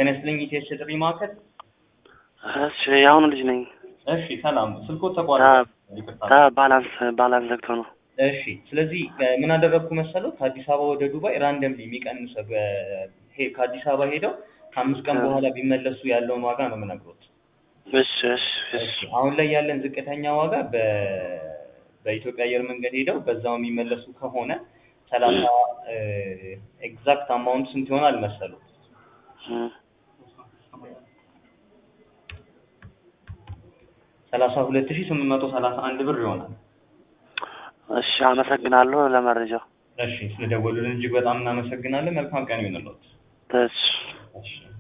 ጤና ይስጥልኝ ኢቴስ የጥሪ ማዕከል። እሺ የአሁኑ ልጅ ነኝ። እሺ ሰላም፣ ስልኮ ተቋርጧል። ይቅርታ። ባላንስ ባላንስ ዘግቶ ነው። እሺ ስለዚህ እ ምን አደረግኩ መሰለው ከአዲስ አበባ ወደ ዱባይ ራንደምሊ የሚቀንሰው በ- ሄ- ከአዲስ አበባ ሄደው ከአምስት ቀን እ። በኋላ ቢመለሱ ያለውን ዋጋ ነው የምነግሮት። እሺ እሺ እሺ እሺ አሁን ላይ ያለን ዝቅተኛ ዋጋ በ በኢትዮጵያ አየር መንገድ ሄደው በዛው የሚመለሱ ከሆነ ሰላሳ ኤግዛክት አማውንት ስንት ይሆናል መሰሉ? እ። ሰላሳ ሁለት ሺህ ስምንት መቶ ሰላሳ አንድ ብር ይሆናል። እሺ አመሰግናለሁ ለመረጃው። እሺ ስለደወሉልን እጅግ በጣም እናመሰግናለን። መልካም ቀን ይሁንልዎት። እሺ እሺ